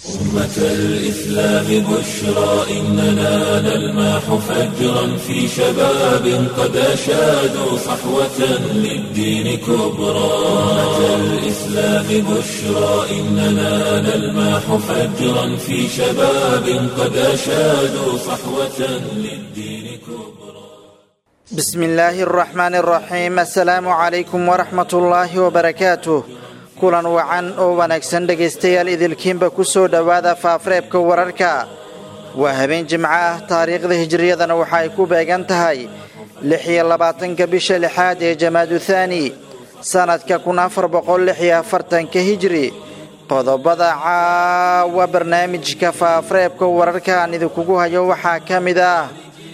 أمة الإسلام بشرى إننا نلمح فجرا في شباب قد أشادوا صحوة للدين كبرى أمة الإسلام بشرى إننا نلمح فجرا في شباب قد أشادوا صحوة للدين كبرى بسم الله الرحمن الرحيم السلام عليكم ورحمة الله وبركاته kulan wacan oo wanaagsan dhegaystayaal idilkiinba ku soo dhowaada faafareebka wararka waa habeen jimco ah taariikhda hijiriyadana waxa ay ku beegan tahay lix iyo labaatanka bisha lixaad ee jamaadu thaani sannadka kun afar boqol lix iyo afartanka hijiri qodobada caawa barnaamijka faafareebka wararka aan idinkugu hayo waxaa ka mid ah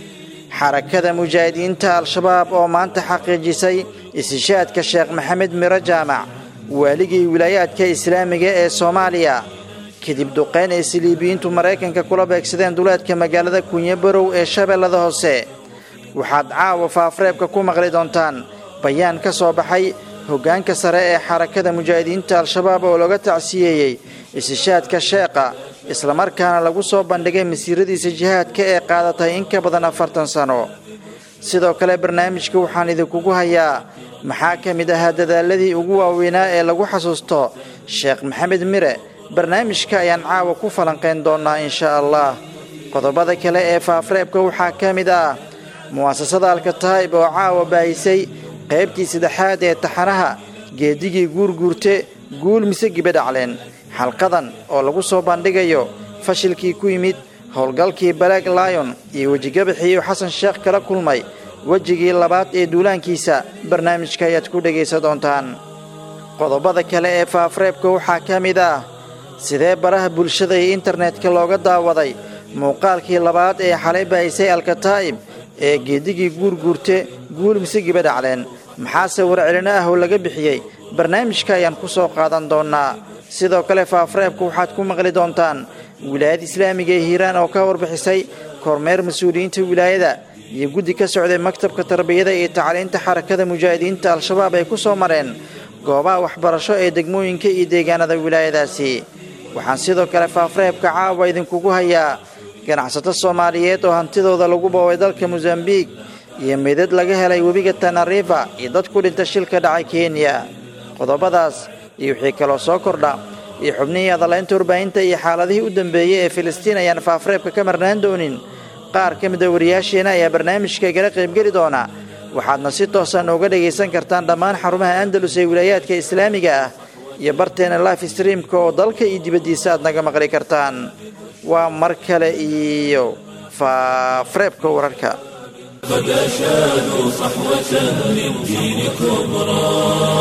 xarakada mujaahidiinta al-shabaab oo maanta xaqiijisay isishaadka sheekh maxamed miro jaamac waaligii wilaayaadka islaamiga ee soomaaliya kadib duqayn ay siliibiyiintu maraykanka kula beegsadeen duleedka magaalada kunyo barow ee shabeellada hoose waxaad caawa faafareebka ku maqli doontaan bayaan ka soo baxay hoggaanka sare ee xarakada mujaahidiinta al-shabaab oo looga tacsiyeeyey isishaadka sheeqa islamarkaana lagu soo bandhigay masiiradiisa jihaadka ee qaadatay in ka badan afartan sano sidoo kale barnaamijka waxaan idinkugu hayaa maxaa ka mid ahaa dadaaladii ugu waaweynaa ee lagu xasuusto sheekh maxamed mire barnaamijka ayaan caawa ku falanqayn doonnaa insha allah qodobada kale ee faafareebka waxaa ka mid ah mu'asasada alkataa'ib oo caawa baahisay qaybtii saddexaad ee taxanaha geedigii guurguurte guul mise gibadhacleen xalqadan oo lagu soo bandhigayo fashilkii ku yimid howlgalkii balaag laayon iyo wejigabaxiiyo xasan sheekh kala kulmay wejigii labaad ee duulaankiisa barnaamijka ayaad ku dhegaysan doontaan qodobada kale ee faafareebka waxaa ka mid ah sidee baraha bulshada iyo internetka looga daawaday muuqaalkii labaad ee xalay baahisay alkataa'ib ee geedigii guurguurte guul mise gibadhacleen maxaase warcelino ah oo laga bixiyey barnaamijka ayaan ku soo qaadan doonnaa sidoo kale faafareebka waxaad ku maqli doontaan wilaayada islaamiga ee hiiraan oo ka warbixisay kormeer mas-uuliyiinta wilaayada iyo guddi ka socday maktabka tarbiyada iyo tacliinta xarakada mujaahidiinta al-shabaab ay ku soo mareen goobaha waxbarasho ee degmooyinka iyo deegaanada wilaayadaasi waxaan sidoo kale faafareebka caawa idinkugu hayaa ganacsato soomaaliyeed oo hantidooda lagu boobay dalka mosambiik iyo meydad laga helay webiga tanarifa iyo dad ku dhinta shilka dhacay kenya qodobadaas iyo wixii kaloo soo kordha iyo xubnihii adalaynta warbaahinta iyo xaaladihii u dambeeyey ee filistiin ayaan faafareebka ka marnaan doonin qaar ka mida wariyaasheenna ayaa barnaamijka igala qaybgeli doona waxaadna si toosan uga dhagaysan kartaan dhammaan xarumaha andalus ee wilaayaadka islaamiga ah iyo barteena life streamka oo dalka iyo dibaddiisa aad naga maqli kartaan waa mar kale iyo faafareebka wararka قد أشادوا صحوة للدين كبرى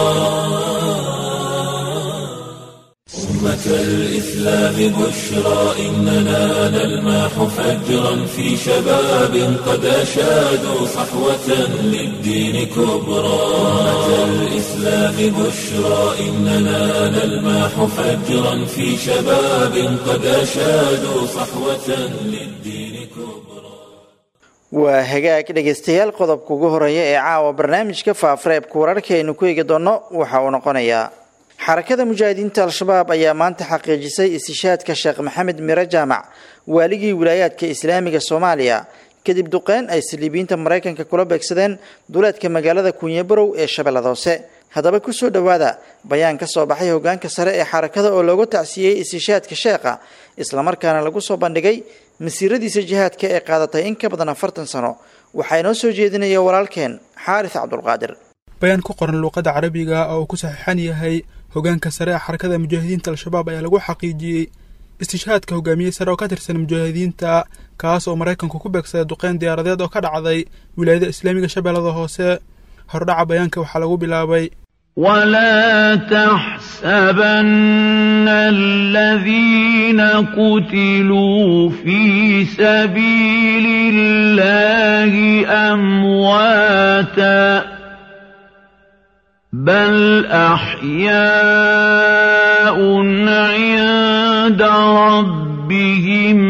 أمة الإسلام بشرى إننا نلمح فجرا في شباب قد أشادوا صحوة للدين كبرى أمة الإسلام بشرى إننا نلمح فجرا في شباب قد أشادوا صحوة للدين كبرى waa hagaag dhegaystayaal qodobka ugu horeeya ee caawa barnaamijka faafareebka wararka aynu ku eegi doonno waxa uu noqonayaa xarakada mujaahidiinta al-shabaab ayaa maanta xaqiijisay istishaadka sheekh maxamed miro jaamac waaligii wilaayaadka islaamiga soomaaliya kadib duqeyn ay saliibiyiinta maraykanka kula beegsadeen duleedka magaalada kunyabarow ee shabeellada hoose haddaba kusoo dhowaada bayaan ka soo baxay hogaanka sare ee xarakada oo looga tacsiyey istishaadka sheekha islamarkaana lagu soo bandhigay masiiradiisa jihaadka ee qaadatay in ka badan afartan sano waxaa inoo soo jeedinaya walaalkeen xaaris cabdulqaadir bayaan ku qoran luuqadda carabiga oo uu ku saxiixan yahay hogaanka sare ee xarakada mujaahidiinta al-shabaab ayaa lagu xaqiijiyey istishaadka hogaamiyey sare oo ka tirsan mujaahidiinta kaas oo maraykanku ku beegsaday duqeyn diyaaradeed oo ka dhacday wilaayada islaamiga shabeellada hoose hordhaca bayaanka waxaa lagu bilaabay ولا تحسبن الذين قتلوا في سبيل الله أمواتا بل أحياء عند ربهم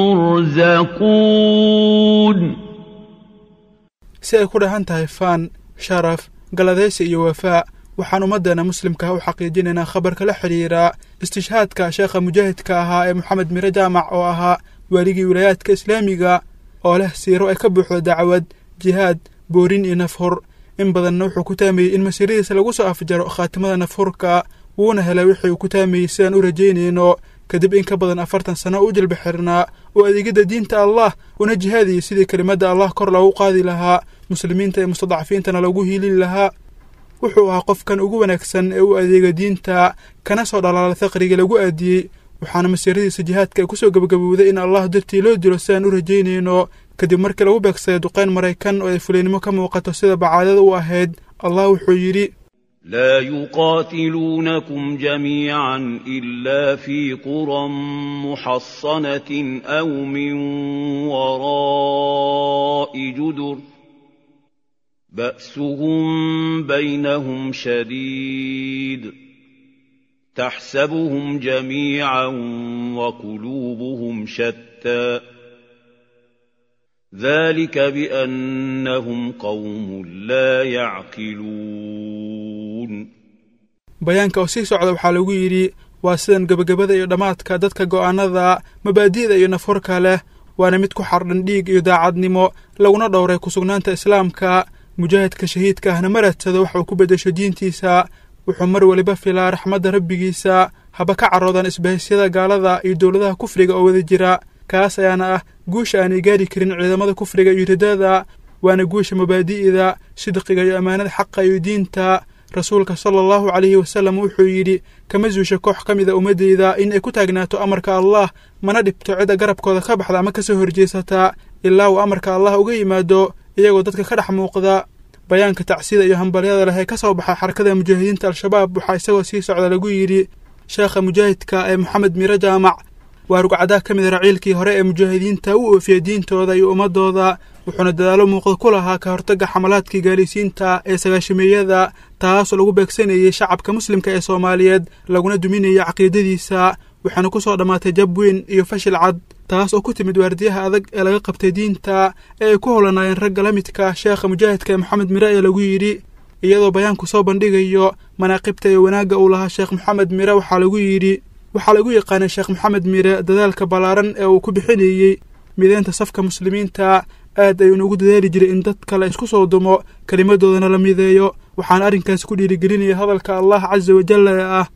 يرزقون si ay ku dhahan tahay faan sharaf galadaysi iyo wafaa waxaan ummaddeena muslimka u xaqiijinaynaa khabarka la xidhiira istishhaadka sheekha mujaahidka ahaa ee moxamed mire jaamac oo ahaa waaligii wilaayaadka islaamiga oo leh siiro ay ka buuxdo dacwad jihaad boorin iyo nafhur in badanna wuxuu ku taamayey in masiiradiisa lagu soo afjaro khaatimada nafhurka wuuna helay wixii uu ku taamayey sidaan u rajaynayno kadib in ka badan afartan sano u jilba xirnaa oo adeegidda diinta allah una jihaadiyey sidii kelimadda allah kor loogu qaadi lahaa muslimiinta iyo mustadcafiintana loogu hiilin lahaa wuxuu ahaa qofkan ugu wanaagsan ee u adeega diinta kana soo dhalaala faqriga lagu aadiyey waxaana masiiradiisa jihaadka ay kusoo gebagabowday in allah dartii loo dilo sidaan u rajaynayno kadib markii lagu beegsaday duqayn maraykan oo ay fuliynimo ka muuqato sida bacaadada u ahayd allah wuxuu yidhi لا يقاتلونكم جميعا إلا في قرى محصنة أو من وراء جدر بأسهم بينهم شديد تحسبهم جميعا وقلوبهم شتى ذلك بأنهم قوم لا يعقلون bayaanka oo sii socda waxaa lagu yidhi waa sidan gebagabada iyo dhammaadka dadka go'aanada mabaadi'da iyo nafhurka leh waana mid ku xardhan dhiig iyo daacadnimo laguna dhowray kusugnaanta islaamka mujaahidka shahiidka ahna ma raadsado wax uu ku beddesho diintiisa wuxuu mar weliba filaa raxmadda rabbigiisa haba ka caroodan isbahisyada gaalada iyo dowladaha kufriga oo wada jira kaas ayaana ah guusha aanay gaari karin ciidamada kufriga iyo ridada waana guusha mabaadi'da sidqiga iyo ammaanada xaqa iyo diinta rasuulka sala allahu calayhi wasalam wuxuu yidhi kama suusha koox ka mida ummaddeyda in ay ku taagnaato amarka allah mana dhibto cidda garabkooda ka baxda ama ka soo horjeesata ilaa uu amarka allah uga yimaado iyagoo dadka ka dhex muuqda bayaanka tacsida iyo hambalyada leh ee ka soo baxa xarakada mujaahidiinta al-shabaab waxaa isagoo sii socda lagu yidhi sheekha mujaahidka ee moxamed mire jaamac waa rugcadaa ka mida raciilkii hore ee mujaahidiinta u oofiyey diintooda iyo ummadooda wuxuuna dadaalo muuqda ku lahaa ka hortagga xamalaadkii gaalaysiinta ee sagaashameeyada taasoo lagu beegsanayey shacabka muslimka ee soomaaliyeed laguna duminayay caqiidadiisa waxaana ku soo dhammaatay jab weyn iyo fashil cad taas oo ku timid waardiyaha adag ee laga qabtay diinta ee ay ku howlanaayeen ragga la midka sheekha mujaahidka ee moxamed mire ee lagu yidhi iyadoo bayaanku soo bandhigayo manaaqibta iyo wanaagga uu lahaa sheekh moxamed mire waxaa lagu yidhi waxaa lagu yaqaanay sheekh moxamed mire dadaalka ballaaran ee uu ku bixinayey mideynta safka muslimiinta aad ayuuna ugu dadaali jiray in dadka la isku soo dumo kelimadoodana la mideeyo waxaana arrinkaasi ku dhiirigelinaya hadalka allah casa wajalla ee ah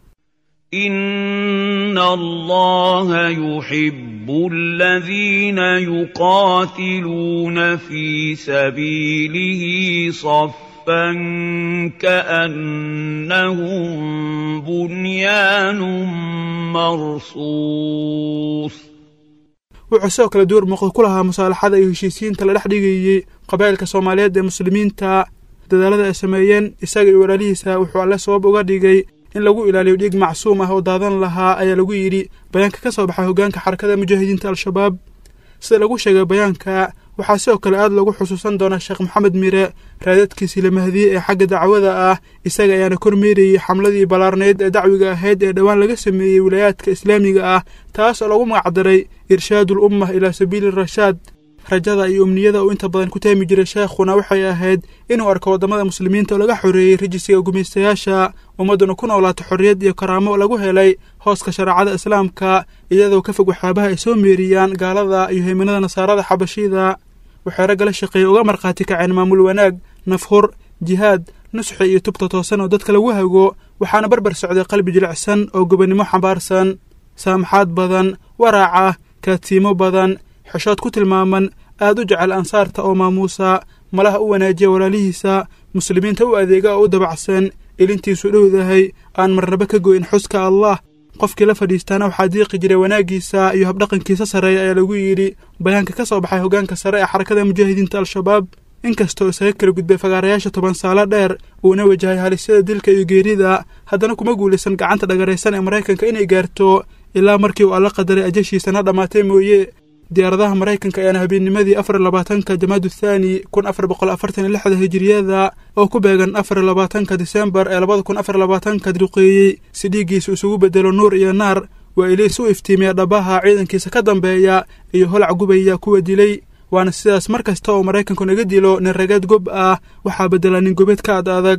إن الله يحب الذين يقاتلون في سبيله صفا كأنهم بنيان مرصوص wuxuu sidoo kale door muuqda ku lahaa musaalaxada iyo heshiisiyiinta la dhex dhigayey qabaa'ilka soomaaliyeed ee muslimiinta dadaalada ay sameeyeen isaga iyo walaalihiisa wuxuu alle sabab uga dhigay in lagu ilaaliyo dhiig macsuum ah oo daadan lahaa ayaa lagu yidhi bayaanka ka soo baxay hoggaanka xarakada mujaahidiinta al-shabaab sida lagu sheegay bayaanka waxaa sidoo kale aad lagu xusuusan doonaa sheekh moxamed mire raadadkiisii la mahdiyey ee xagga dacwada ah isaga ayaana kormeerayey xamladii ballaarneyd ee dacwiga ahayd ee dhowaan laga sameeyey wilaayaadka islaamiga ah taas oo lagu magacdaray irshaadul ummah ilaa sabiili rashaad rajada iyo umniyada uu inta badan ku taami jiray sheekhuna waxay ahayd inuu arko waddamada muslimiinta oo laga xoreeyey rajisiga gumaystayaasha ummadduna ku noolaato xorriyad iyo karaamo lagu helay hooska shareecada islaamka iyadoo ka fog waxyaabaha ay soo meeriyaan gaalada iyo haymanada nasaarada xabashida waxay ragga la shaqeeyey uga markhaati kaceen maamul wanaag nafhur jihaad nusxi iyo tubta toosan oo dadka lagu hago waxaana barbar socday qalbi jilicsan oo gobonnimo xambaarsan saamaxaad badan waraaca kaadsiimo badan xeshood ku tilmaaman aad u jecel ansaarta oo maamuusa malaha u wanaajiya walaalihiisa muslimiinta u adeega oo u dabacsan ilintiisu dhowdahay aan marnaba ka goyn xuska allah qofkii la fadhiistaana waxaa diiqi jiray wanaaggiisa iyo habdhaqankiisa sarreeya ayaa lagu yidhi bayaanka ka soo baxay hoggaanka sare ee xarakada mujaahidiinta al-shabaab inkastoo isaga kala gudbay fagaarayaasha toban saalo dheer uuna wajahay halisyada dilka iyo geerida haddana kuma guulaysan gacanta dhagaraysan ee maraykanka inay gaarto ilaa markii uu alla qadaray ajashiisana dhammaatay mooye diyaaradaha maraykanka ayaana habeennimadii afar labaatanka jamaadu thaani kun afar boqol afartan iyo lixda hijiriyada oo ku beegan afar labaatanka disembar ee labada kun afar labaatanka duqeeyey si dhiiggiisa isugu bedelo nuur iyo naar waa iliis u iftiimiya dhabaha ciidankiisa ka dambeeya iyo holac gubaya kuwa dilay waana sidaas mar kasta oo maraykanku naga dilo nin ragaad gob ah waxaa beddela nin gobeed ka ad adag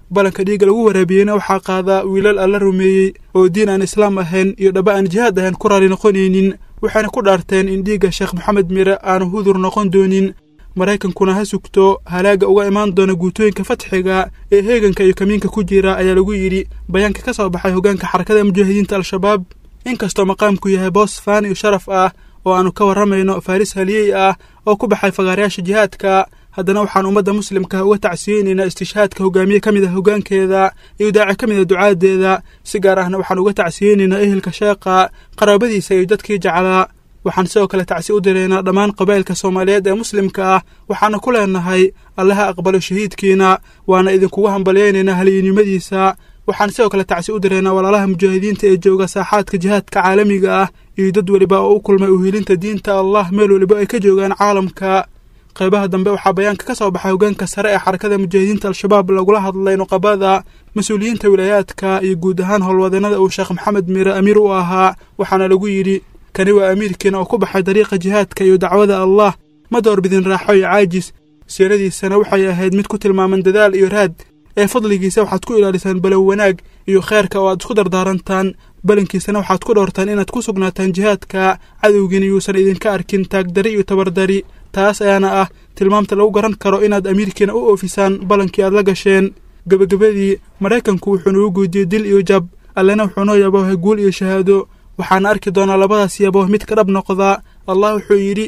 balanka dhiigga lagu waraabiyeyna waxaa qaadaa wiilal alla rumeeyey oo diin aan islaam ahayn iyo dhaba aan jihaad ahayn ku raali noqonaynin waxayna ku dhaarteen in dhiigga sheekh maxamed mire aanu hudur noqon doonin maraykankuna ha sugto halaagga uga imaan doona guutooyinka fatxiga ee heeganka iyo kamiinka ku jira ayaa lagu yidhi bayaanka ka soo baxay hoggaanka xarakada mujaahidiinta al-shabaab inkastoo maqaamku yahay boos faan iyo sharaf ah oo aannu ka warramayno faaris haliyey ah oo ku baxay fagaarayaasha jihaadka haddana waxaan ummadda muslimka uga tacsiyeynaynaa istishhaadka hogaamiye ka mid ah hoggaankeeda iyo daaci ka mid a ducaadeeda si gaar ahna waxaan uga tacsiyeynaynaa ehelka sheeqa qaraabadiisa iyo dadkii jeclaa waxaan sidoo kale tacsi u diraynaa dhammaan qabaa'ilka soomaaliyeed ee muslimka ah waxaana ku leenahay allaha aqbalo shahiidkiina waana idinkugu hambalyaynaynaa haliyinimadiisa waxaan sidoo kale tacsi u diraynaa walaalaha mujaahidiinta ee jooga saaxaadka jihaadka caalamiga ah iyo dad weliba oo u kulmay uhilinta diinta allah meel weliba ay ka joogaan caalamka qaybaha dambe waxaa bayaanka ka soo baxay hoggaanka sare ee xarakada mujaahidiinta al-shabaab lagula hadlay nuqabada mas-uuliyiinta wilaayaadka iyo guud ahaan howlwadeenada uu sheekh maxamed miire amiir u ahaa waxaana lagu yidhi kani waa amiirkiina oo ku baxay dariiqa jihaadka iyo dacwada allah ma doorbidin raaxo iyo caajis siiradiisana waxay ahayd mid ku tilmaaman dadaal iyo raad ee fadligiisa waxaad ku ilaalisaan balow wanaag iyo kheerka oo aad isku dardaarantaan balankiisana waxaad ku dhowrtaan inaad ku sugnaataan jihaadka cadowgiina yuusan idinka arkin taagdari iyo tabardari taas ayaana ah tilmaamta lagu garan karo inaad amiirkiina u oofisaan ballankii aad la gasheen gebagabadii maraykanku wuxuu nagu guudiyey dil iyo jab allena wuxuu noo yaboohay guul iyo shahaado waxaana arki doonaa labadaas yabooh mid ka dhab noqda allah wuxuu yidhi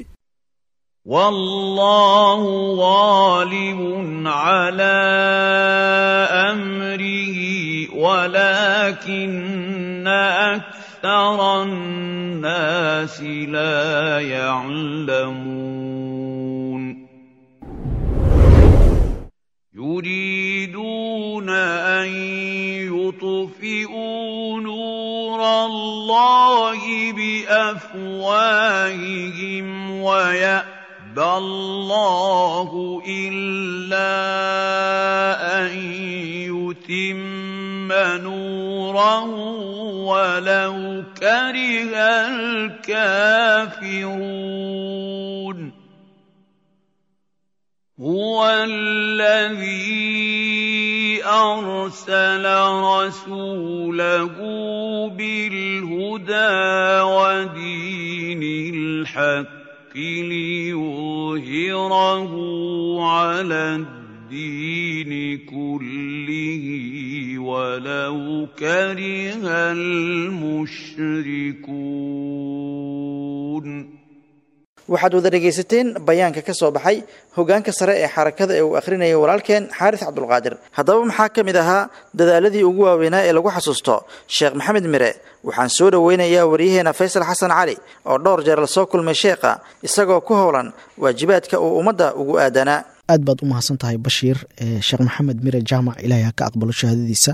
والله غالب على امره ولكن اكثر الناس لا يعلمون يريدون ان يطفئوا نور الله بافواههم ويأتون يَأْبَى اللَّهُ إِلَّا أَن يُتِمَّ نُورَهُ وَلَوْ كَرِهَ الْكَافِرُونَ هُوَ الَّذِي أَرْسَلَ رَسُولَهُ بِالْهُدَىٰ وَدِينِ الْحَقِّ ليظهره على الدين كله ولو كره المشركون waxaad wada dhegaysateen bayaanka ka soo baxay hoggaanka sare ee xarakada ee uu akhrinayay walaalkeen xaaris cabdulqaadir haddaba maxaa ka mid ahaa dadaaladii ugu waaweynaa ee lagu xasuusto sheekh maxamed mire waxaan soo dhoweynayaa waryaheena faysal xasan cali oo dhowr jeer la soo kulmay sheekha isagoo ku howlan waajibaadka uu ummadda ugu aadanaa aad baad u mahadsan tahay bashiir sheekh maxamed mire jaamac ilaahay ha ka aqbalo shahaadadiisa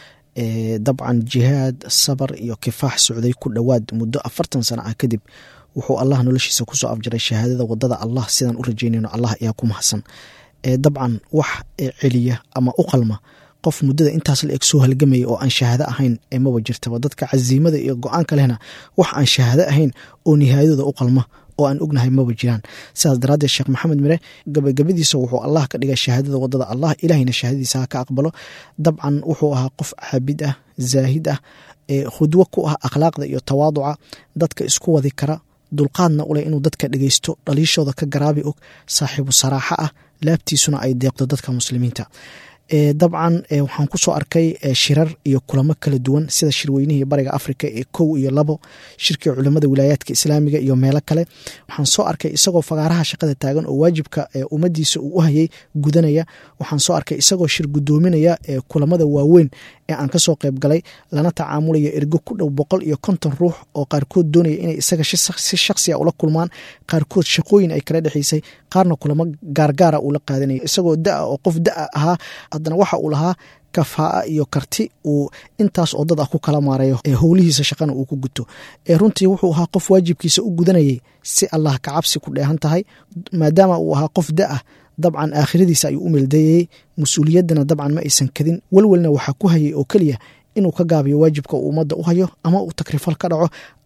dabcan jihaad sabar iyo kifaax socday ku dhowaad muddo afartan sana ah kadib wuxuu allah noloshiisa kusoo afjaray shahaadada wadada allah sidaan u rajeynayno allah ayaa ku mahadsan dabcan wax celiya ama u qalma qof muddada intaas la eg soo halgamaya oo aan shahaado ahayn maba jirtaba dadka casiimada iyo go-aanka lehna wax aan shahaado ahayn oo nihaayadooda u qalma oo aan ognahay maba jiraan sidaas daraaddeed sheekh maxamed mire gabagabadiisa wuxuu allah ka dhigay shahaadada wadada allah ilahayna shahaadadiisa ha ka aqbalo dabcan wuxuu ahaa qof caabid ah zaahid ah khudwo ku ah akhlaaqda iyo tawaaduca dadka isku wadi kara dulqaadna uleh inuu dadka dhegeysto dhaliishooda ka garaabi og saaxiibu saraaxo ah laabtiisuna ay deeqdo dadka muslimiinta dabcan waxaan kusoo arkay shirar iyo kulamo kala duwan sida shirweynihii bariga africa ee kow iyo labo shirkii culimada wilaayaadka islaamiga iyo meelo kale waxaan soo arkay isagoo fagaaraha shaqada taagan oo waajibka ummadiisa uu u hayay gudanaya waxaan soo arkay isagoo shir gudoominaya kulamada waaweyn ee aan kasoo qayb galay lana tacaamulaya ergo ku dhow boqol iyo konton ruux oo qaarkood doonaya inay isaga si shaksiya ula kulmaan qaarkood shaqooyin ay kala dhexeysay qaarna kulamo gaargaara uu la qaadanaya isagoo daa oo qof daa ahaa haddana waxa uu lahaa kafaa iyo karti uu intaas oo dad ah ku kala maarayo ee howlihiisa shaqana uu ku guto ee runtii wuxuu ahaa qof waajibkiisa u gudanayay si allah ka cabsi ku dheehan tahay maadaama uu ahaa qof da ah dabcan aakhiradiisa ayuu u meeldayayey mas-uuliyaddana dabcan ma aysan kadin welwelna waxaa ku hayay oo keliya inuu ka gaabiyo waajibka uu ummadda u hayo ama uu takrifal ka dhaco ama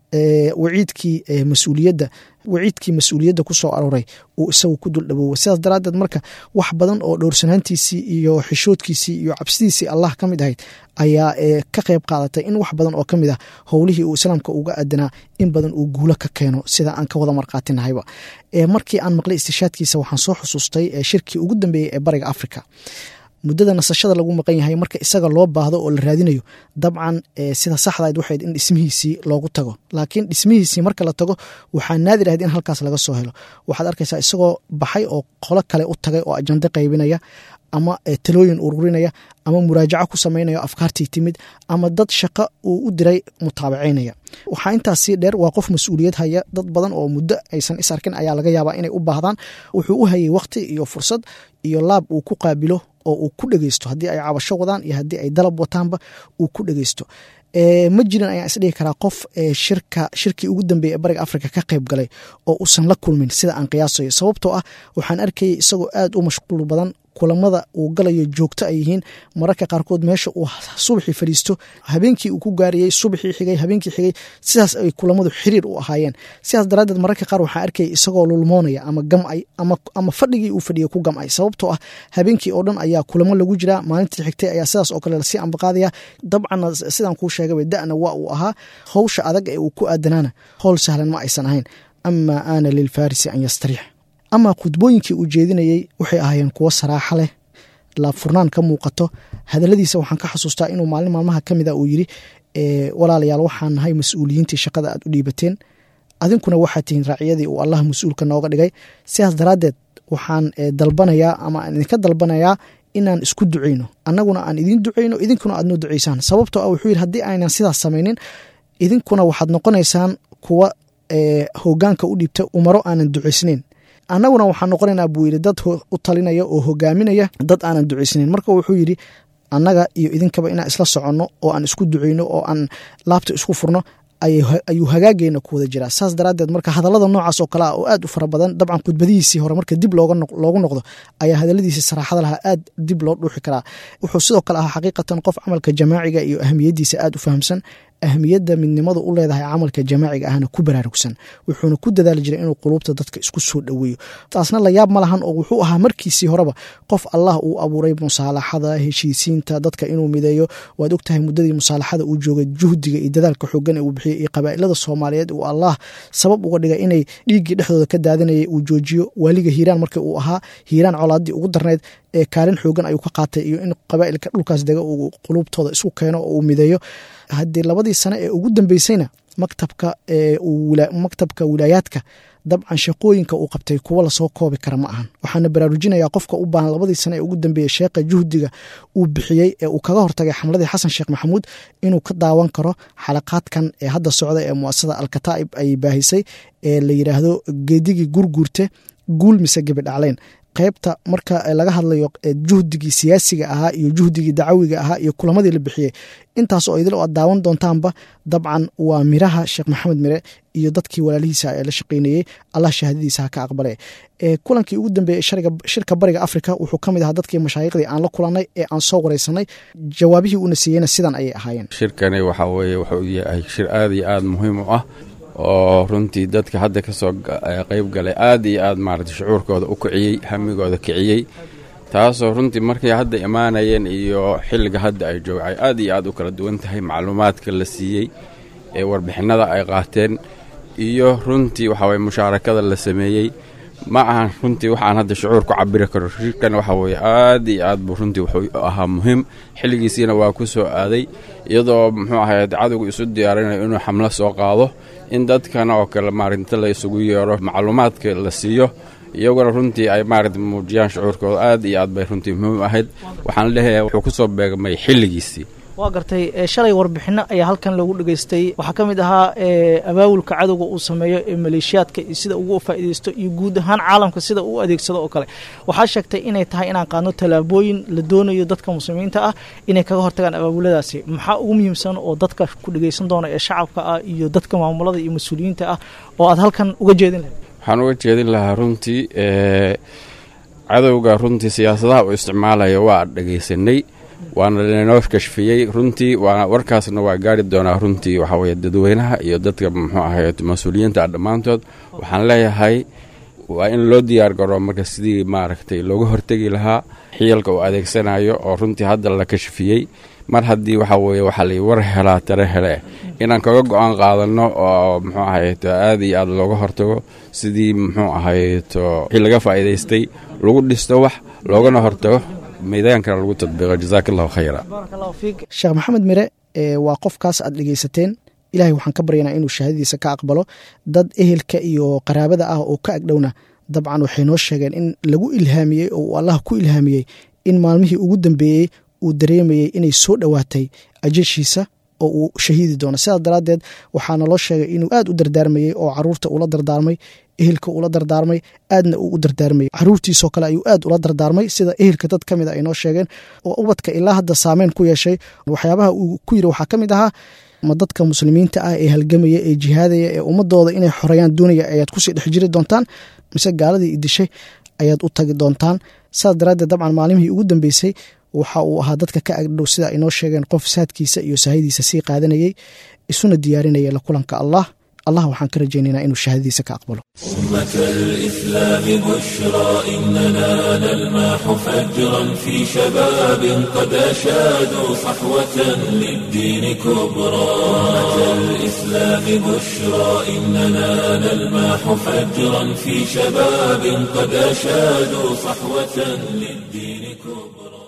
waciidkii mas-uuliyadda waciidkii mas-uuliyadda ku soo arooray uu isagu ku dul dhawoowa sidaas daraaddeed marka wax badan oo dhowrsanaantiisii iyo xishoodkiisii iyo cabsidiisii allah ka mid ahayd ayaa ka qayb qaadatay in wax badan oo ka mid ah howlihii uu islaamka uga adanaa in badan uu guulo ka keeno sida aan ka wada marqaatinahayba markii aan maqlay istishaadkiisa waxaan soo xusuustay shirkii ugu dambeeyey ee bariga africa muddada nasashada lagu maqan yahay marka isaga loo baahdo oo la raadinayo dabcan sida saxdayd waxayd in dhismihiisii loogu tago laakiin dhismihiisii marka la tago waxaa naadir ahayd in halkaas laga soo helo waxaad arkaysaa isagoo baxay oo qolo kale u tagay oo ajando qaybinaya ama talooyin ururinaya ama muraajaco ku samaynaya afkaartii timid ama dad shaqo uu u diray mutaabacaynaya waxaa intaas sii dheer waa qof mas-uuliyad haya dad badan oo muddo aysan is arkin ayaa laga yaabaa inay u baahdaan wuxuu u hayay wakhti iyo fursad iyo laab uu ku qaabilo oo uu ku dhegeysto haddii ay cabasho wadaan iyo haddii ay dalab wataanba uu ku dhegeysto ma jirin ayaan isdhihi karaa qof shirka shirkii ugu dambeeyey ee bariga africa ka qayb galay oo uusan la kulmin sida aan qiyaasayo sababtoo ah waxaan arkayay isagoo aad u mashquul badan kulamada uu galayo joogto ay yihiin mararka qaarkood meesha uu subaxii fadhiisto habeenkii uu ku gaariyey subaxii xigay habeenkii xigay sidaas ay kulamadu xiriir u ahaayeen sidaas daraaddeed mararka qaar waxaan arkayay isagoo lulmoonaya ama gamcay ama fadhigii uu fadhiyay ku gamcay sababtoo ah habeenkii oo dhan ayaa kulamo lagu jiraa maalintii xigtay ayaa sidaas oo kale lasii ambaqaadaya dabcanna sidaan kuu sheegaba da'na waa uu ahaa howsha adag ee uu ku aadanaana howl sahlan ma aysan ahayn amaa aana lilfarisi an yastariix ama khudbooyinkii uu jeedinayey waxay ahaayeen kuwo saraaxa leh laabfurnaan ka muuqato hadaladiisa waxaan ka xasuustaa inuu maalin maalmaha ka mida uu yiri walaalayaal waxaan nahay mas-uuliyiintii shaqada aad u dhiibateen adinkuna waxaad tihiin raaciyadii uu allah mas-uulka nooga dhigay sidaas daraaddeed waxaan dalbanayaa ama aan idinka dalbanayaa inaan isku duceyno annaguna aan idiin duceyno idinkuna aad noo duceysaan sababtoo ah wuxuu yidhi haddii aynan sidaas samaynin idinkuna waxaad noqonaysaan kuwa hogaanka u dhiibta umaro aanan duceysnayn annaguna waxaan noqonaynaa buu yidhi dad u talinaya oo hogaaminaya dad aanan duceysnayn marka wuxuu yidhi annaga iyo idinkaba inaan isla soconno oo aan isku duceyno oo aan laabta isku furno ayuu hagaageena ku wada jiraa saas daraaddeed marka hadallada noocaas oo kale ah oo aad u fara badan dabcan khudbadihiisii hore marka dib loogu noqdo ayaa hadalladiisii saraaxada lahaa aad dib loo dhuuxi karaa wuxuu sidoo kale ahaa xaqiiqatan qof camalka jamaaciga iyo ahamiyaddiisa aad u fahamsan ahmiyadda midnimadu u leedahay camalka jamaaciga ahna ku baraarugsan wuxuuna ku dadaali jiray inuu quluubta dadka isku soo dhoweeyo taasna la yaab ma lahan oo wuxuu ahaa markiisii horeba qof allah uu abuuray musaalaxada heshiisiinta dadka inuu mideeyo waad ogtahay muddadii musaalaxada uu joogay juhdiga iyo dadaalka xoogan ee uu bixiyey iyo qabaa'ilada soomaaliyeed uu allah sabab uga dhigay inay dhiiggii dhexdooda ka daadanayay uu joojiyo waaliga hiiraan markii uu ahaa hiiraan colaadii ugu darnayd ee kaalin xoogan ayuu ka qaatay iyo in qabaa'ilka dhulkaas dega uu quluubtooda isku keeno oo uu mideeyo haddii labadii sane ee ugu dambeysayna maktabka maktabka wilaayaadka dabcan shaqooyinka uu qabtay kuwo lasoo koobi kara ma ahan waxaana baraarujinayaa qofka u baahan labadii sane ee ugu dambeeyey sheekha juhdiga uu bixiyey ee uu kaga hortagay xamladii xasan sheekh maxamuud inuu ka daawan karo xalaqaadkan ee hadda socda ee muasasada alkataa'ib ay baahisay ee la yidhaahdo geedigii gurguurte guul mise gebidhacleyn qaybta marka laga hadlayo juhdigii siyaasiga ahaa iyo juhdigii dacawiga ahaa iyo kulamadii la bixiyey intaas oo idil oo aad daawan doontaanba dabcan waa miraha sheekh maxamed mire iyo dadkii walaalihiisa ee la shaqeynayey allah shahaadadiisa ha ka aqbale kulankii ugu dambeeyey shirka bariga africa wuxuu ka mid ahaa dadkii mashaayiqdii aan la kulanay ee aan soo wareysanay jawaabihii uuna siiyeyna sidan ayay ahaayeen shirkani waxaa weeye wuxuu yahay shir aad iyo aad muhiim u ah oo runtii dadka hadda ka soo qayb galay aad iyo aad maarata shucuurkooda u kiciyey hamigooda kiciyey taasoo runtii markay hadda imaanayeen iyo xilliga hadda ay joogay aad iyo aad u kala duwan tahay macluumaadka la siiyey ee warbixinada ay qaateen iyo runtii waxaweye mushaarakada la sameeyey ma ahan runtii waxaan hadda shucuur ku cabiri karo shirkan waxa weye aad iyo aad buu runtii wuxuu ahaa muhiim xilligiisiina waa ku soo aaday iyadoo muxuu ahay cadowgu isu diyaarinayo inuu xamlo soo qaado in dadkana oo kale maarinta la isugu yeero macluumaadka la siiyo iyaguna runtii ay maarata muujiyaan shucuurkooda aad iyo aad bay runtii muhiim ahayd waxaan leeyahay wuxuu ku soo beegmay xilligiisii waa gartay shalay warbixinno ayaa halkan lagu dhegaystay waxaa ka mid ahaa abaawulka cadowga uu sameeyo ee maleeshiyaadka iyo sida ugu faa'iidaysto iyo guud ahaan caalamka sida uu adeegsado oo kale waxaa sheegtay inay tahay inaan qaadno tallaabooyin la doonayo dadka muslimiinta ah inay kaga hortagaan abaabuladaasi maxaa ugu muhiimsan oo dadka ku dhegaysan doona ee shacabka ah iyo dadka maamulada iyo mas-uuliyiinta ah oo aad halkan uga jeedin lahayd waxaan uga jeedin lahaa runtii cadowga runtii siyaasadaha uu isticmaalaya waa dhegaysanay waana lanoo kashfiyey runtii waa warkaasna waa gaari doonaa runtii waxaa weye dadweynaha iyo dadka muxuu ahay mas-uuliyiinta dhammaantood waxaan leeyahay waa in loo diyaar garo marka sidii maaragtay looga hortegi lahaa xiyalka uu adeegsanayo oo runtii hadda la kashfiyey mar haddii waxa weye waxaa la war helaa tare hele inaan kaga go-aan qaadano oo muxuu ahayto aad iyo aad looga hortago sidii muxuu ahayto wixii laga faa'iidaystay lagu dhisto wax loogana hortago miidaankana lagu tadbiiqo jazaaka allahu khayra sheekh maxamed mire waa qofkaas aad dhegeysateen ilahay waxaan ka baryanaa inuu shahaadadiisa ka aqbalo dad ehelka iyo qaraabada ah oo ka agdhowna dabcan waxay noo sheegeen in lagu ilhaamiyey oo uu allah ku ilhaamiyey in maalmihii ugu dambeeyey uu dareemayey inay soo dhowaatay ajashiisa oo uu shahiidi doono sidaas daraaddeed waxaana loo sheegay inuu aad u dardaarmayey oo caruurta ula dardaarmay ehelka ula dardaarmay aadna uu u dardaarmayey caruurtiisoo kale ayuu aad ula dardaarmay sida ehelka dad ka mid a ay noo sheegeen oo ubadka ilaa hadda saameyn ku yeeshay waxyaabaha uu ku yiri waxaa ka mid ahaa ma dadka muslimiinta ah ee halgamaya ee jihaadaya ee ummadooda inay xoreeyaan doonaya ayaad kusii dhex jiri doontaan mise gaaladii idishay ayaad u tagi doontaan saas daraaddeed dabcan maalimihii ugu dambeysay waxa uu ahaa dadka ka agdhow sida ay noo sheegeen qof saadkiisa iyo sahaydiisa sii qaadanayey isuna diyaarinaya la kulanka allah allah waxaan ka rajaynaynaa inuu shahaadadiisa ka aqbalo أمة الإسلام بشرى إننا نلمح فجرا في شباب قد أشادوا صحوة للدين كبرى أمة الإسلام بشرى إننا نلمح فجرا في شباب قد أشادوا صحوة للدين كبرى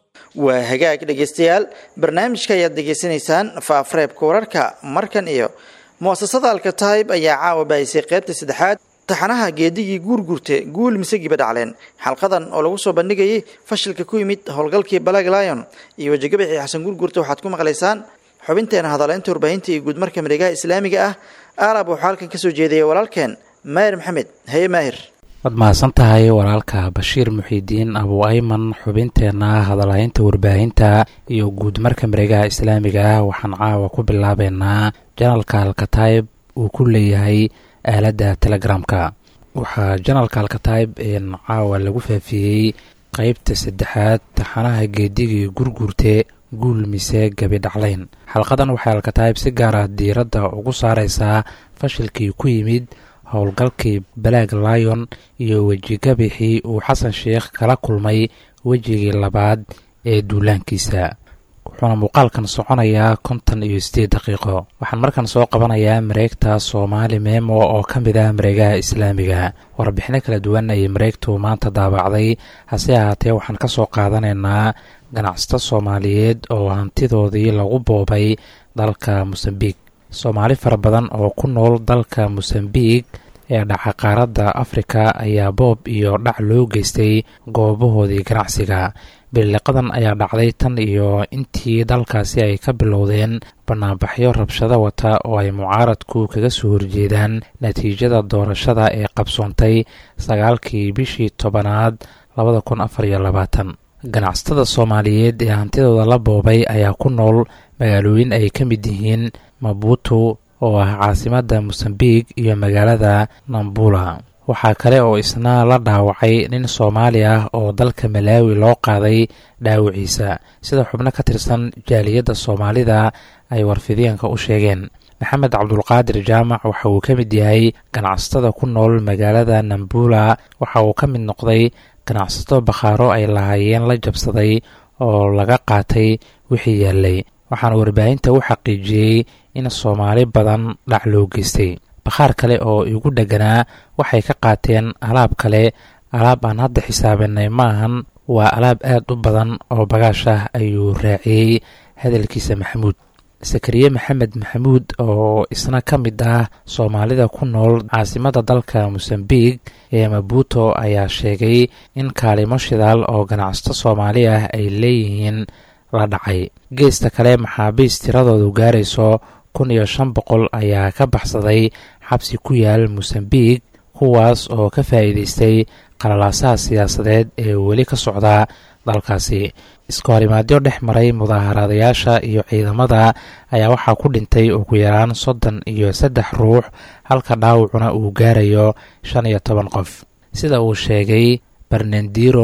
waa hagaag dhegeystayaal barnaamijka ayaad degeysanaysaan faafareebka wararka markan iyo muasasada alkataib ayaa caawa baahisay qaybta saddexaad taxanaha geedigii guurguurte guul mise giba dhacleen xalqadan oo lagu soo bandhigayay fashilka ku yimid howlgalkii balag lion iyo wejigabixii xasan guurguurte waxaad ku maqlaysaan xubinteena hadaleynta warbaahinta iyo guudmarka mareegaha islaamiga ah aalab waxaa halkan kasoo jeedaya walaalkeen maahir maxamed haye maahir waad mahadsan tahay walaalka bashiir muxiidiin abu ayman xubinteenna hadalhaynta warbaahinta iyo guud marka mareegaha islaamiga ah waxaan caawa ku bilaabeynaa janalka alkataib uu ku leeyahay aaladda telegramka waxaa janalka alkataib caawa lagu faafiyey qeybta saddexaad taxanaha geedigii gurguurte guul mise gabi dhaclayn xalqadan waxay alkataib si gaar ah diiradda ugu saareysaa fashilkii ku yimid howlgalkii balaag lion iyo wejigabixii uu xasan sheikh kala kulmay wejigii labaad ee duulaankiisa wuxuuna muuqaalkan soconayaa konton iyo siddeed daqiiqo waxaan markan soo qabanayaa mareegta soomaali memo oo ka mid ah mareegaha islaamiga warbixino kala duwan ayay mareegtu maanta daabacday hase ahaatee waxaan ka soo qaadanaynaa ganacsato soomaaliyeed oo hantidoodii lagu boobay dalka mosambiq soomaali fara badan oo ku nool dalka mosambiq ee dhaca qaaradda afrika ayaa boob iyo dhac loo geystay goobahoodii ganacsiga biliqadan ayaa dhacday tan iyo intii dalkaasi ay ka bilowdeen banaanbaxyo rabshado wata oo ay mucaaradku kaga soo horjeedaan natiijada doorashada ee qabsoontay sagaalkii bishii tobanaad labada kun afar iyo labaatan ganacsatada soomaaliyeed ee hantidooda la boobay ayaa ku nool magaalooyin ay ka mid yihiin mabuutu oo ah caasimadda mosambiq iyo magaalada nambula waxaa kale oo isna la dhaawacay nin soomaali ah oo dalka malaawi loo qaaday dhaawiciisa sida xubno ka tirsan jaaliyadda soomaalida ay warfideenka u sheegeen maxamed cabdulqaadir jaamac waxa uu ka mid yahay ganacsatada ku nool magaalada nambula waxa uu ka mid noqday ganacsato bakhaaro ay lahaayeen la jabsaday oo laga qaatay wixii yaallay waxaana warbaahinta u xaqiijiyey in soomaali badan dhac loo geystay bakhaar kale oo igu dheganaa waxay ka qaateen alaab kale alaab aan hadda xisaabinay maahan waa alaab aad u badan oo bagaash ah ayuu raaciyey hadalkiisa maxamuud sakariye maxamed maxamuud oo isna ka mid ah soomaalida ku nool caasimada dalka mosambiq ee mabuuto ayaa sheegay in kaalimo shidaal oo ganacsato soomaali ah ay leeyihiin la dhacay geesta kale maxaabiis tiradoodu gaarayso kun iyo shan boqol ayaa ka baxsaday xabsi ku yaal mosambiq kuwaas oo ka faa'iidaystay qalalaasaha siyaasadeed ee weli ka socda dalkaasi iska horimaadyo dhex maray mudaaharaadayaasha iyo ciidamada ayaa waxaa ku dhintay ugu yaraan soddon iyo saddex ruux halka dhaawacuna uu gaarayo shan iyo toban qof sida uu sheegay barnandiro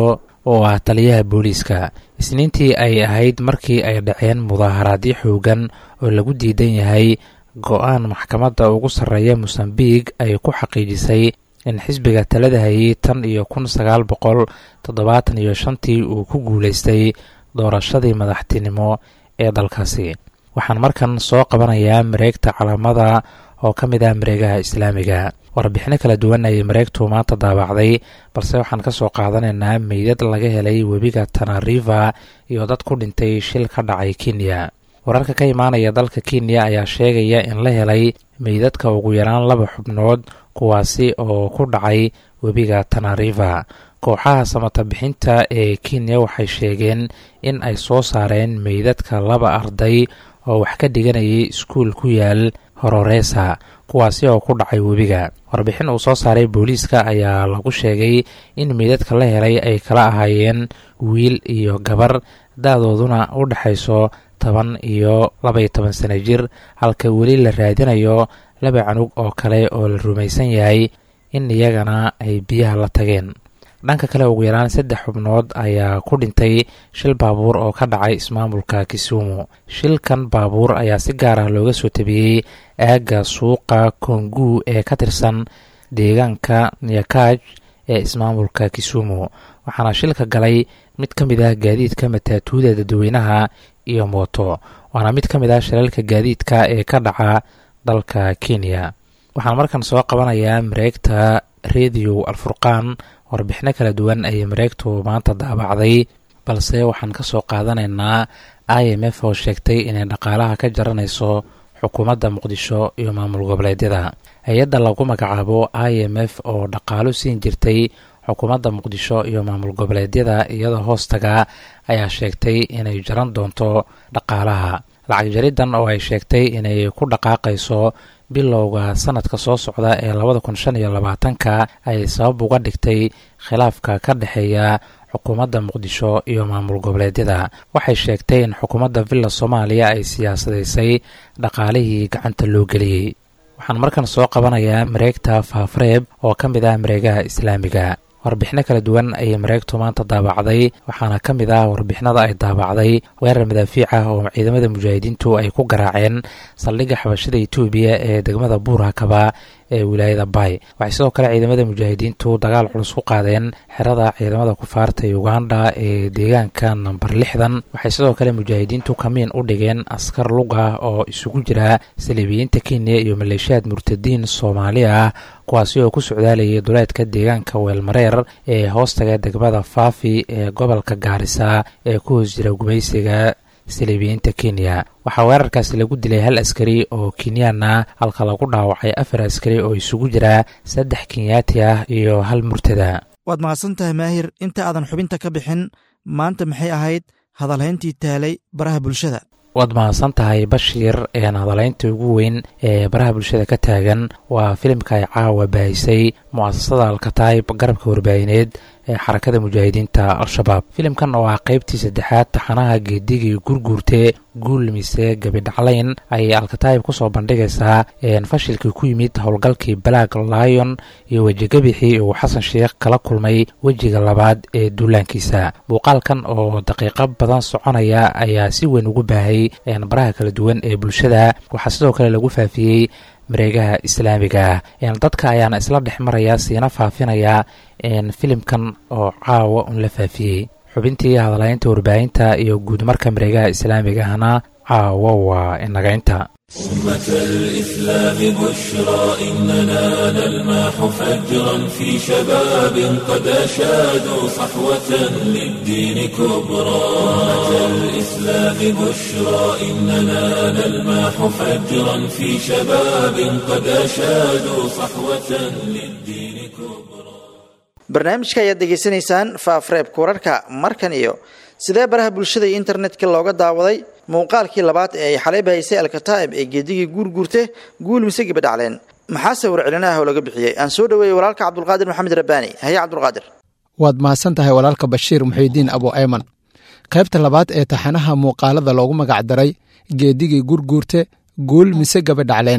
oo ah taliyaha booliiska isniintii ay ahayd markii ay dhaceen mudaaharaadyo xoogan oo lagu diidan yahay go-aan maxkamadda ugu sarreeya mosambiq ay ku xaqiijisay in xisbiga talada hayay tan iyo kun sagaal boqol toddobaatan iyo shantii uu ku guulaystay doorashadii madaxtinimo ee dalkaasi waxaan markan soo qabanayaa mareegta calaamada oo ka mid ah mareegaha islaamiga warbixino kala duwan ayay mareegtu maanta daabacday balse waxaan ka soo qaadanaynaa meydad laga helay webiga tanariva iyo dad ku dhintay shil ka dhacay kenya wararka ka imaanaya dalka kenya ayaa sheegaya in la helay meydadka ugu yaraan laba xubnood kuwaasi oo ku dhacay webiga tanariva kooxaha samata bixinta ee kenya waxay sheegeen in ay soo saareen meydadka laba arday oo wax ka dhiganayay iskuul ku yaal hororeesa kuwaasi oo ku dhacay webiga warbixin uu soo saaray booliiska ayaa lagu sheegay in meydadka la helay ay kala ahaayeen wiil iyo gabar da-dooduna u dhexayso toban iyo labaiyo toban sano jir halka weli la raadinayo laba canug oo kale oo la rumaysan yahay in iyagana ay biyaha la tageen dhanka kale ugu yaraan saddex xubnood ayaa ku dhintay shil baabuur oo ka dhacay ismaamulka kisumu shilkan baabuur ayaa si gaar ah looga soo tabiyey aagga suuqa kongu ee ka tirsan deegaanka nyakaj ee ismaamulka kisumu waxaana shilka galay mid ka mid ah gaadiidka mataatuuda dadweynaha iyo mooto waana mid ka mid ah shilalka gaadiidka ee ka dhaca dalka kenya waxaan markan soo qabanayaa mareegta rediyo alfurqaan warbixino kala duwan ayay mareegtu maanta daabacday balse waxaan ka soo qaadanaynaa i m f oo sheegtay inay dhaqaalaha ka jaranayso xukuumadda muqdisho iyo maamul goboleedyada hay-adda lagu magacaabo i m f oo dhaqaalo siin jirtay xukuumadda muqdisho iyo maamul goboleedyada iyadoo hoostaga ayaa sheegtay inay jaran doonto dhaqaalaha lacag jariddan oo ay sheegtay inay ku dhaqaaqayso bilowga sanadka soo socda ee labada kun shan iyo labaatanka ay sabab uga dhigtay khilaafka ka dhexeeya xukuumadda muqdisho iyo maamul goboleedyada waxay sheegtay in xukuumadda villa soomaaliya ay siyaasadaysay dhaqaalihii gacanta loo geliyey waxaan markan soo qabanayaa mareegta faafreeb oo ka mid ah mareegaha islaamiga warbixino kala duwan ayay mareegtu maanta daabacday waxaana ka mid ah warbixinada ay daabacday weerar madaafiic ah oo ciidamada mujaahidiintu ay ku garaaceen saldhigga xabashada etoobiya ee degmada buurakaba ee wilaayada bay waxay sidoo kale ciidamada mujaahidiintu dagaal culus ku qaadeen xerada ciidamada kufaarta uganda ee deegaanka namber lixdan waxay sidoo kale mujaahidiintu kamiin u dhigeen askar lug ah oo isugu jira saliibiyiinta kenya iyo maleeshiyaad murtadiin soomaali ah kuwaasi oo ku socdaalayay duleedka deegaanka weelmareer ee hoostaga degmada faafi ee gobolka gaarisa ee ku hoos jira gumaysiga saliibiyiinta kenya waxaa weerarkaasi lagu dilay hal askari oo kenyaan ah halka lagu dhaawacay afar askari oo isugu jira saddex kenyaati ah iyo hal murtada waad mahadsan tahay maahir inta aadan xubinta ka bixin maanta maxay ahayd hadalhayntii taalay baraha bulshada waad mahadsan tahay bashiir een hadalaynta ugu weyn ee baraha bulshada ka taagan waa filimka ay caawa baahisay mu'asasada alkataib garabka warbaahineed ee xarakada mujaahidiinta al-shabaab filimkan oo ah qaybtii saddexaad taxanaha geedigii gurguurte guul mise gabidhaclayn ayay alkataib kusoo bandhigaysaa fashilkii ku yimid howlgalkii black lion iyo wejigabixii uu xasan sheikh kala kulmay wejiga labaad ee duulaankiisa muuqaalkan oo daqiiqo badan soconaya ayaa si weyn ugu baahay baraha kala duwan ee bulshada waxaa sidoo kale lagu faafiyey mareegaha islaamiga ah dadka ayaana isla dhex maraya siina faafinaya filimkan oo caawa un la faafiyey xubintii hadalaynta warbaahinta iyo guudmarka mareegaha islaamiga ahna caawa waa inagaynta أمة الإسلام بشرى إننا نلمح فجرا في شباب قد أشادوا صحوة للدين كبرى أمة الإسلام بشرى إننا نلمح فجرا في شباب قد أشادوا صحوة للدين كبرى barnaamijka ayaad degeysanaysaan faafreebka wararka markan iyo sidee baraha bulshada iyo internetka looga daawaday muuqaalkii labaad ee ay xalay bahaysay alkataa'ib ee geedigii guurguurte guul mise gibadhacleen maxaa sawir celinaah oo laga bixiyey aan soo dhoweeyey walaalka cabdulqaadir maxamed rabbaani haye cabdulqaadir waad mahadsan tahay walaalka bashiir muxiidiin abu ayman qaybta labaad ee taxanaha muuqaalada loogu magacdaray geedigii gurguurte guul mise gabadhacleen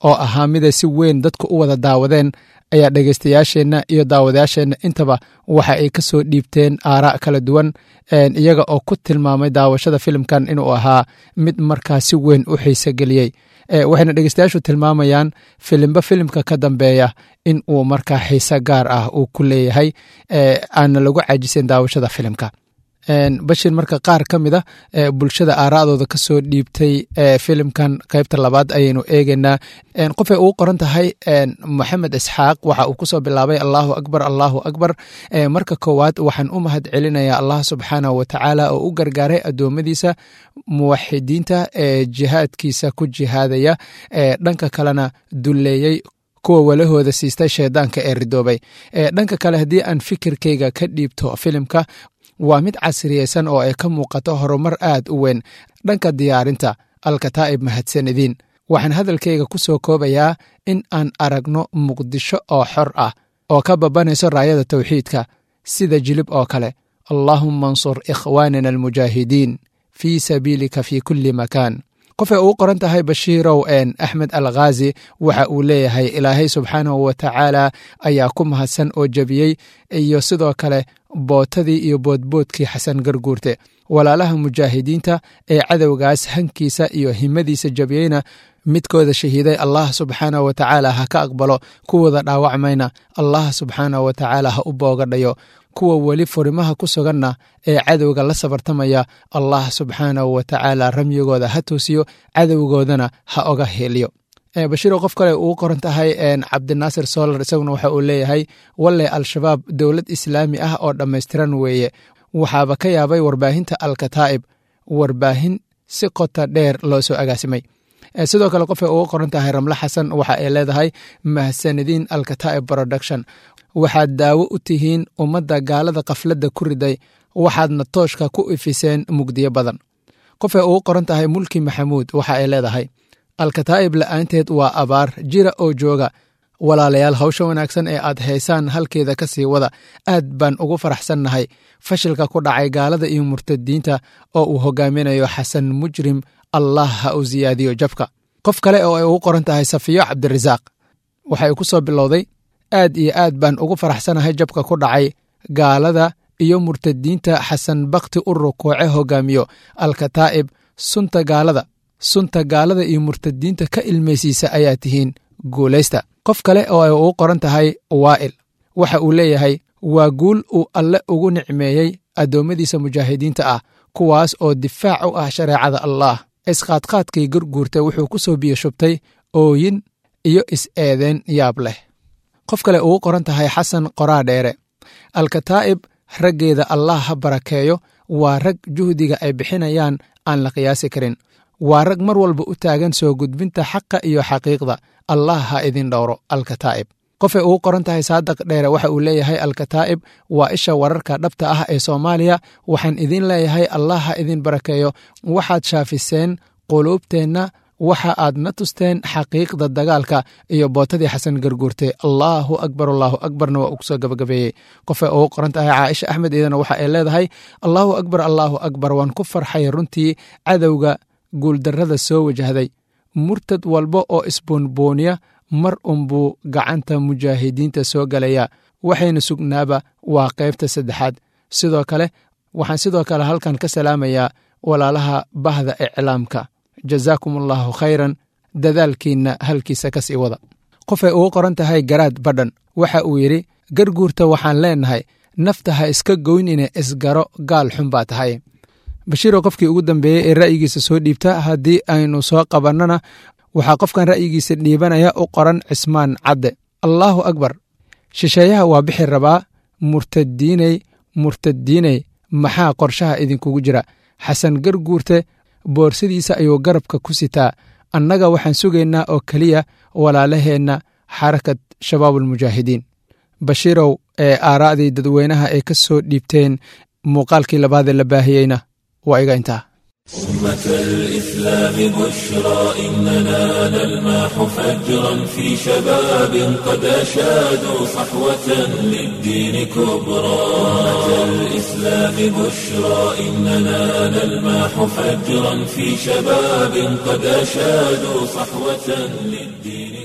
oo ahaa miday si weyn dadku u wada daawadeen ayaa dhegaystayaasheenna iyo daawadayaasheenna intaba waxa ay ka soo dhiibteen aaraa kala duwan iyaga oo ku tilmaamay daawashada filimkan inuu ahaa mid markaa si weyn u xiise geliyey waxayna dhegeystayaashu tilmaamayaan filimba filimka ka dambeeya in uu markaa xiise gaar ah uu ku leeyahay aana lagu caajisan daawashada filimka bashir marka qaar ka mid a bulshada aaraadooda ka soo dhiibtay filimkan qaybta labaad ayaynu eegeynaa qofay ugu qoran tahay moxamed isxaaq waxa uu kusoo bilaabay allahu akbar allahu akbar marka koowaad waxaan u mahad celinayaa allah subxaanahu watacaala oo u gargaaray addoommadiisa muwaxidiinta ee jihaadkiisa ku jihaadaya dhanka kalena dulleeyey kuwa walahooda siistay shaydaanka ee ridoobay dhanka kale haddii aan fikirkayga ka dhiibto filimka waa mid casriyeysan oo ay ka muuqato horumar aad u weyn dhanka diyaarinta alkataa'ib mahadsanidin waxaan hadalkayga ku soo koobayaa in aan aragno muqdisho oo xor ah oo ka babanayso raayada tawxiidka sida jilib oo kale allaahumma ansur ikhwaanina almujaahidiin fii sabiilika fii kulli makaan qofay ugu qoran tahay bashiirow een axmed al khaazi waxa uu leeyahay ilaahay subxaanahu wa tacaala ayaa ku mahadsan oo jebiyey iyo sidoo kale bootadii iyo boodboodkii xasan garguurte walaalaha mujaahidiinta ee cadowgaas hankiisa iyo himadiisa jebiyeyna midkooda shahiiday allah subxaanahu wa tacaala ha ka aqbalo kuwooda dhaawacmayna allah subxaanahu wa tacaala ha u boogadhayo kuwa weli furimaha ku suganna ee cadowga la sabartamaya allah subxaanahu wa tacaala ramyigooda ha toosiyo cadowgoodana ha oga heliyo bashiiro qof kale ugu qoran tahay cabdinaasir solar isaguna waxa uu leeyahay walle al-shabaab dowlad islaami ah oo dhammaystiran weeye waxaaba ka yaabay warbaahinta alkataa'ib warbaahin si qota dheer loo soo agaasimay sidoo kale qofay ugu qoran tahay ramle xasan waxa ay leedahay mahsanadiin alkataa'ib production waxaad daawo u tihiin ummadda gaalada kafladda ku riday waxaadna tooshka ku ifiseen mugdiyo badan qofay ugu qoran tahay mulki maxamuud waxa ay leedahay alkataa'ib la'aanteed waa abaar jira oo jooga walaalayaal hawsha wanaagsan ee aad haysaan halkeeda ka sii wada aad baan ugu faraxsannahay fashilka ku dhacay gaalada iyo murtadiinta oo uu hogaaminayo xasan mujrim allah ha u siyaadiyo jabka qof kale oo ay ugu qoran tahay safiyo cabdirasaaq waxay ku soo bilowday aad iyo aad baan ugu faraxsanahay jabka ku dhacay gaalada iyo murtadiinta xasan bakti u rukuuce hogaamiyo alkataa'ib sunta gaalada sunta gaalada iyo murtadiinta ka ilmaysiisa ayaa tihiin guulaysta qof kale oo ay ugu qoran tahay waa'il waxa uu leeyahay waa guul uu alle ugu nicmeeyey addoommadiisa mujaahidiinta ah kuwaas oo difaac u ah shareecada allaah isqaadqaadkii gurguurta wuxuu ku soo biyo shubtay ooyin iyo is-eedeen yaab leh qof kale ugu qoran tahay xasan qoraa dheere alkataa'ib raggeeda allah ha barakeeyo waa rag juhdiga ay bixinayaan aan la qiyaasi karin waa rag mar walba u taagan soo gudbinta xaqa iyo xaqiiqda allah ha idin dhowro alkataa'ib qofay ugu qoran tahay saadaq dheere waxa uu leeyahay alkataa'ib waa isha wararka dhabta ah ee soomaaliya waxaan idin leeyahay allah ha idin barakeeyo waxaad shaafiseen quluubteenna waxa aad na tusteen xaqiiqda dagaalka iyo bootadii xasan garguurte allaahu akbar allaahu akbarna waa ugu soo gabagabeeyey qofay ugu qoran tahay caaisha axmed iyadana waxa ay leedahay allaahu akbar allaahu akbar waan ku farxay runtii cadowga guuldarrada soo wajahday murtad walba oo isboonbooniya mar unbuu gacanta mujaahidiinta soo galaya waxayna sugnaaba waa qaybta saddexaad sidoo kale waxaan sidoo kale halkan ka salaamayaa walaalaha bahda iclaamka jazaakum allaahu khayran dadaalkiinna halkiisa ka sii wada qofay ugu qoran tahay garaad badhan waxa uu yidhi garguurta waxaan leennahay nafta ha iska goynine isgaro gaal xun baa tahay bashiiro qofkii ugu dambeeyey ee ra'yigiisa soo dhiibta haddii aynu soo qabannana waxaa qofkan ra'yigiisa dhiibanaya u qoran cismaan cadde allaahu akbar shisheeyaha waa bixi rabaa murtadiiney murtadiiney maxaa qorshaha idinkugu jira xasan garguurte boorsadiisa ayuu garabka ku sitaa annaga waxaan sugaynaa oo keliya walaalaheenna xarakad shabaabulmujaahidiin bashiirow ee aaraa'dii dadweynaha ay ka soo dhiibteen muuqaalkii labaadee la baahiyeyna waa iga intaa أمة الإسلام بشرى إننا نلمح فجرا في شباب قد أشادوا صحوة للدين كبرى أمة الإسلام بشرى إننا نلمح فجرا في شباب قد أشادوا صحوة للدين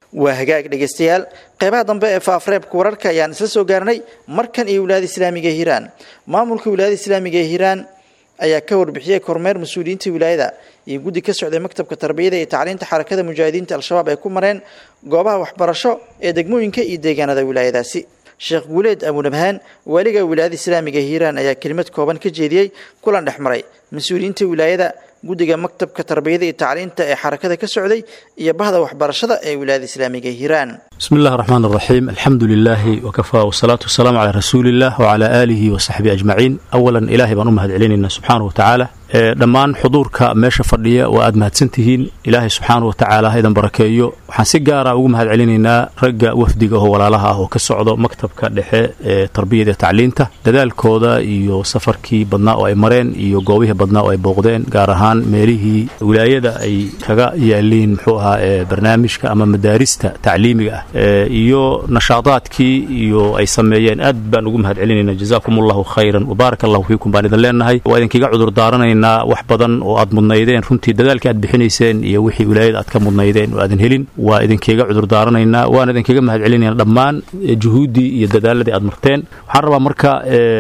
waa hagaag dhegaystayaal qeybaha dambe ee faafreebka wararka ayaan isla soo gaarnay markan iyo wilaayada islaamiga ee hiiraan maamulka wilaayada islaamiga ee hiiraan ayaa ka warbixiyey kormeer mas-uuliyiinta wilaayada iyo guddi ka socday maktabka tarbiyada iyo tacliinta xarakada mujaahidiinta al-shabaab ay ku mareen goobaha waxbarasho ee degmooyinka iyo deegaanada wilaayadaasi sheekh guuleed abunabhaan waaliga wilaayada islaamiga hiiraan ayaa kelimad kooban ka jeediyey kulan dhex maray mas-uuliyiinta wilaayada guddiga maktabka tarbiyada iyo tacliinta ee xarakada ka socday iyo bahda waxbarashada ee wilaayada islaamiga hiiraan بسم الله الرحمن الرحيم الحمد لله وكفى والصلاة والسلام على رسول الله وعلى آله وصحبه أجمعين أولا إلهي بان أمهد علينا سبحانه وتعالى dhammaan xuduurka meesha fadhiya waa aad mahadsantihiin ilaahay subxaana wa tacaala haydan barakeeyo waxaan si gaara ugu mahad celinaynaa ragga wafdiga oo walaalaha ah oo ka socdo maktabka dhexe ee tarbiyada iyo tacliinta dadaalkooda iyo safarkii badnaa oo ay mareen iyo goobihii badnaa oo ay booqdeen gaar ahaan meelihii wilaayada ay kaga yaaliin muxuu ahaa ee barnaamijka ama madaarista tacliimiga ah iyo nashaadaadkii iyo ay sameeyeen aad baan ugu mahad celinaynaa jazaakum allahu khayran wabaarak allahu fiikum baan idin leenahay waa idinkaga cudur daaranayna wax badan oo aad mudnaydeen runtii dadaalkii aad bixinayseen iyo wixii wilaayada aad ka mudnaydeen oo aadan helin waa idinkaga cudur daaranaynaa waana idinkaga mahad celinayna dhammaan juhuuddii iyo dadaaladii aad marteen waxaan rabaa marka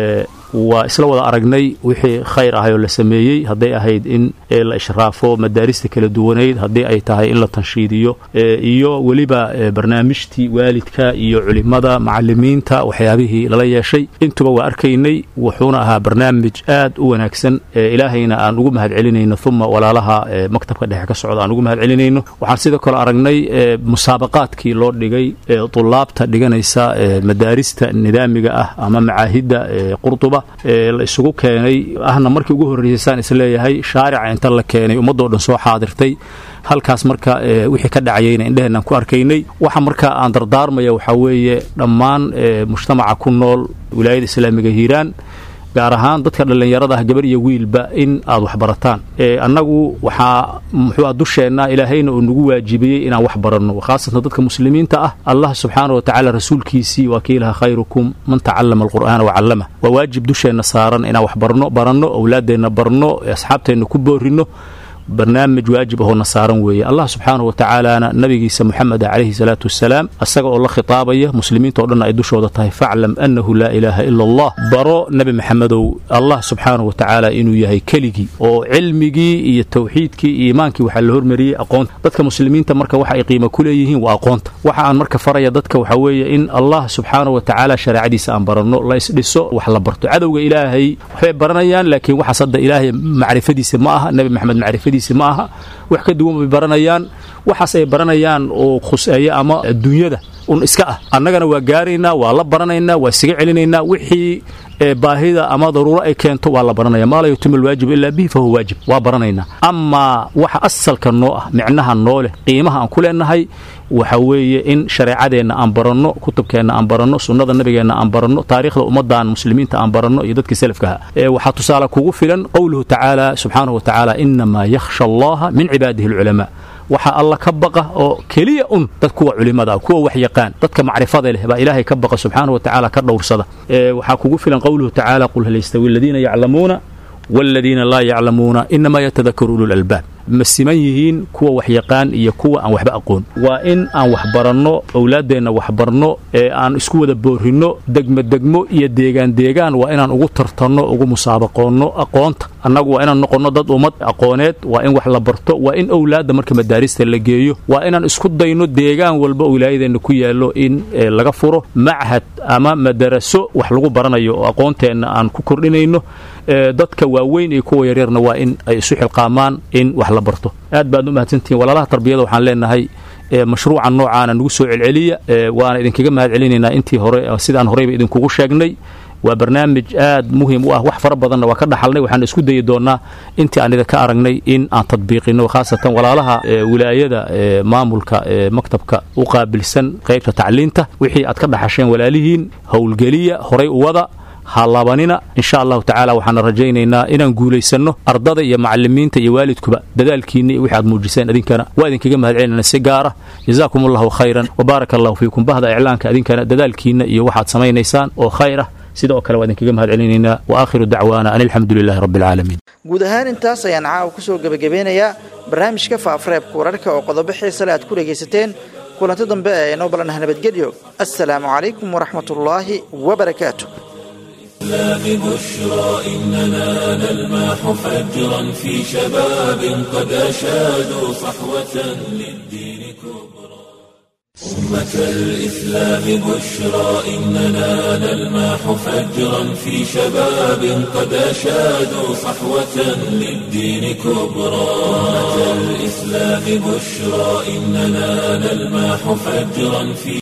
waa isla wada aragnay wixii khayr ahay oo la sameeyey hadday ahayd in la ishraafo madaarista kala duwanayd haddii ay tahay in la tanshiidiyo iyo weliba barnaamijtii waalidka iyo culimada macalimiinta waxyaabihii lala yeeshay intuba waa arkaynay wuxuuna ahaa barnaamij aad u wanaagsan ilaahayna aan ugu mahad celinayno uma walaalaha maktabka dhexe ka socda aan ugu mahad celinayno waxaan sidoo kale aragnay musaabaqaadkii loo dhigay tulaabta dhiganaysa madaarista nidaamiga ah ama macaahidda qurduba la isugu keenay ahna markii ugu horreysaan isleeyahay shaarica inta la keenay ummadoo dhan soo xaadirtay halkaas marka wixii ka dhacayayna indheheenaan ku arkaynay waxa marka aan dardaarmaya waxaa weeye dhammaan mujtamaca ku nool wilaayada islaamiga hiiraan gaar ahaan dadka dhallinyarada ah gabar iyo wiilba in aad waxbarataan annagu waxaa muxuua dusheenna ilaahayna uu nagu waajibiyey inaan wax baranno khaasatan dadka muslimiinta ah allah subxaana wa tacaala rasuulkiisii waa kii ilaha khayrukum man tacallama alqur'aana wacallama waa waajib dusheenna saaran inaan wax barno baranno owlaaddeenna barno asxaabteenna ku boorinno barnaamij waajib ahoo na saaran weeye allah subxaanahu wa tacaalaana nabigiisa moxameda calayhi salaatu wasalaam asaga oo la khitaabaya muslimiinta o dhan ay dushooda tahay faclam annahu laa ilaaha ila allah baro nebi maxamedow allah subxaanahu wa tacaala inuu yahay keligii oo cilmigii iyo tawxiidkii iyo iimaankii waxaa la hormariyey aqoonta dadka muslimiinta marka waxa ay qiimo ku leeyihiin waa aqoonta waxa aan marka faraya dadka waxaa weeye in allah subxaanahu wa tacaala shareecadiisa aan baranno la isdhiso wax la barto cadowga ilaahay waxbay baranayaan laakiin waxaas hadda ilaahay macrifadiisa ma aha nebi maxamed macrifadiisa ma aha wax ka duwan bay baranayaan waxaas ay baranayaan oo khuseeya ama adduunyada un iska ah annagana waa gaaraynaa waa la baranaynaa waa isaga celinaynaa wixii baahida ama daruuro ay keento waa la baranaya maa laa yutima alwaajibu ilaa bihi fahuwa waajib waa baranaynaa amaa waxa asalka noo ah micnaha noo leh qiimaha aan ku leenahay waxa weeye in shareecadeenna aan baranno kutubkeenna aan baranno sunnada nabigeenna aan baranno taariikhda ummaddan muslimiinta aan baranno iyo dadkii salafkaha waxaa tusaale kugu filan qowluhu tacaala subxaanahu wa tacaala inamaa yakhsha allaha min cibaadihi alculamaa waxaa alla ka baqa oo keliya un dad kuwa culimada ah kuwa wax yaqaan dadka macrifada leh baa ilaahay ka baqa subxaanahu wa tacaala ka dhowrsada waxaa kugu filan qowluhu tacaala qul hal yastawi aladiina yaclamuuna waaladiina laa yaclamuuna inamaa yatadakaru ulu lalbaab ma siman yihiin kuwa wax yaqaan iyo kuwa aan waxba aqoon waa in aan wax baranno owlaaddeenna wax barno ee aan isku wada boorinno degmodegmo iyo deegaan deegaan waa inaan ugu tartanno ugu musaabaqoonno aqoonta annagu waa inaan noqonno dad ummad aqooneed waa in wax la barto waa in owlaadda marka madaarista la geeyo waa inaan isku dayno deegaan walba oo wilaayadeenna ku yaallo in laga furo machad ama madaraso wax lagu baranayo oo aqoonteenna aan ku kordhinayno dadka waaweyn iyo kuwa yaryarna waa in ay isu xilqaamaan in wax la barto aad baad u mahadsantihiin walaalaha tarbiyada waxaan leenahay mashruucan noocaana nagu soo celceliya waana idinkaga mahad celinaynaa intii hore sidaan horeyba idinkugu sheegnay waa barnaamij aad muhiim u ah wax fara badanna waa ka dhaxalnay waxaan isku dayi doonnaa intii aan idinka aragnay in aan tadbiiqino khaasatan walaalaha wilaayada maamulka maktabka u qaabilsan qaybta tacliinta wixii aad ka dhaxasheen walaalihiin howlgeliya horay u wada ha laabanina insha allahu tacaala waxaana rajaynaynaa inaan guulaysanno ardada iyo macalimiinta iyo waalidkuba dadaalkiinna iyo wixi aad muujiseen idinkana waa idinkaga mahad celinana si gaara jazaakum allahu khayran wabaaraka allahu fiikum bahda iclaanka idinkana dadaalkiinna iyo waxaad samaynaysaan oo khayr ah sidoo kale waa idinkaga mahad celinaynaa wa aakhiru dacwaana an alxamdu lilahi rabbi alcaalamiin guud ahaan intaas ayaan caawa ku soo gebagabeynayaa barnaamijka faafareebka wararka oo qodobo xiisale aad ku dhegaysateen kulanti dambe ee inoo balanaha nabadgelyo assalaamu calaykum waraxmatullaahi wabarakaatu الإسلام بشرى إننا نلمح فجرا في شباب قد أشادوا صحوة للدين كبرى أمة الإسلام بشرى إننا نلمح فجرا في شباب قد أشادوا صحوة للدين كبرى أمة الإسلام بشرى إننا نلمح فجرا في